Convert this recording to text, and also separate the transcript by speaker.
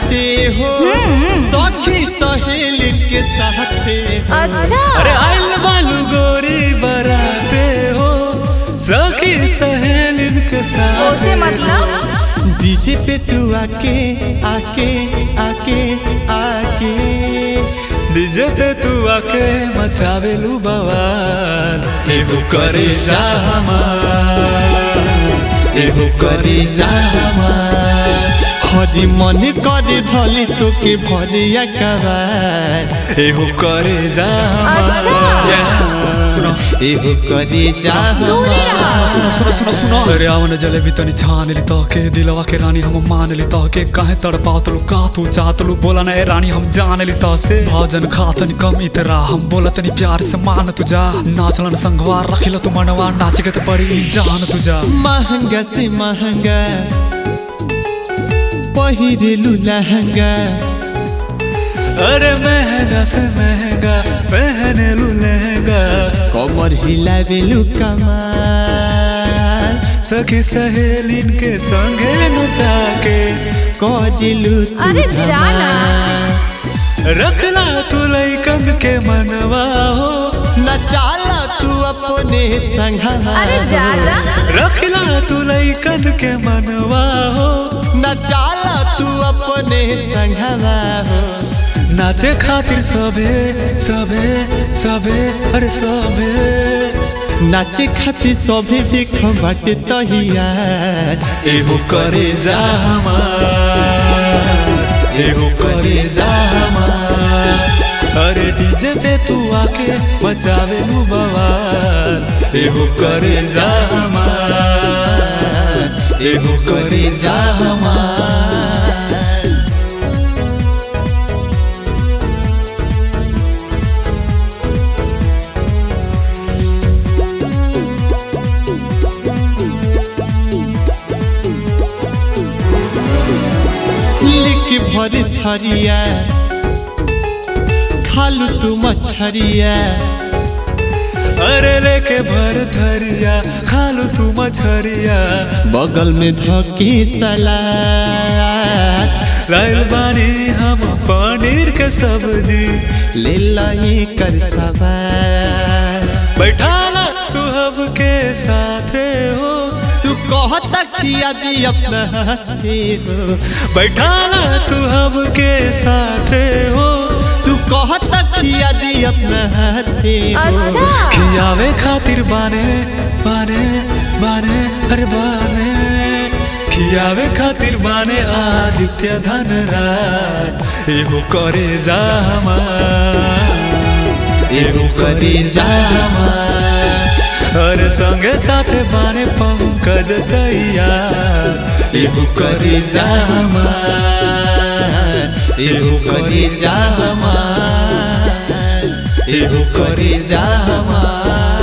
Speaker 1: बराते हो सखी सहेली के साथे हो।
Speaker 2: अच्छा
Speaker 3: अरे आइल बालू गोरी बराते हो सखी सहेलिन के साथ
Speaker 2: ओसे मतलब
Speaker 1: डीजे पे तू आके आके आके आके
Speaker 3: डीजे पे तू आके मचावेलू बवाल एहो करे जा हमार एहो करे जा हमार
Speaker 1: हरी मन करे धली तो के भरिया कबार
Speaker 3: एहो करे जा हमार
Speaker 2: अच्छा।
Speaker 1: एहो करे जा
Speaker 2: दूरी रहा
Speaker 3: सुनो सुनो सुनो सुनो अरे आवन जलेबी तनी छान ली तो के दिलवा के रानी हम मान ली तो के काहे तड़पाओ तलू का तू चाहत लू बोला ना ए रानी हम जान ली तो से भोजन खा तनी कम इतरा हम बोला तनी प्यार से मान तुझा नाचलन संगवार रखिला तू मनवा नाच के तो बड़ी जान तुझा
Speaker 1: महंगा से महंगा पहिरेलु लहंगा
Speaker 3: अरे महंगा से महंगा पहने लू लहंगा
Speaker 1: कमर हिलावेलु कमाल
Speaker 3: सखी सहेलिन के संगे नचा के
Speaker 1: करेलु तू
Speaker 2: अरे जाना।
Speaker 1: धमाल।
Speaker 3: रखला तू लैकन के मनवा हो
Speaker 1: नचाला तू अपने संघवा
Speaker 2: अरे जा जा
Speaker 3: रखला तू लैकन के मनवा हो
Speaker 1: नचाला तू अपने संघवा हो
Speaker 3: नाचे खातिर सबे सबे सबे अरे सबे
Speaker 1: नाचे खातिर सभी देख बाटे तहिया
Speaker 3: एहो करे जा हमार एहो करे जा हमार अरे डीजे पे तू आके बचावे लू बवाल एहो करे जा हमार एहो करे जा हमार
Speaker 1: लिख भर थरिया खालू तू मछरिया
Speaker 3: अरे लेके भर धरिया खालू तू मछरिया
Speaker 1: बगल में धकी सलाद
Speaker 3: लाइल बानी हम पनीर के सब्जी
Speaker 1: ले लही कर सवार
Speaker 3: बैठाला तू हब के साथे हो
Speaker 1: तू कहता किया दी अपना हाथे हो
Speaker 3: बैठाला तू हब के साथे हो
Speaker 1: तू कहता किया दी अपना हाथे हो
Speaker 2: अच्छा
Speaker 3: खियावे खातिर बाने बाने बाने अरे बाने खियावे खातिर बाने आदित्य धनराज एहो करे जा हमार एहो करे जा हमार अरे संगे साथे बाने पंकज दैया एहो करे जा हमार एहो करे जा हमार एहो करे जा हमार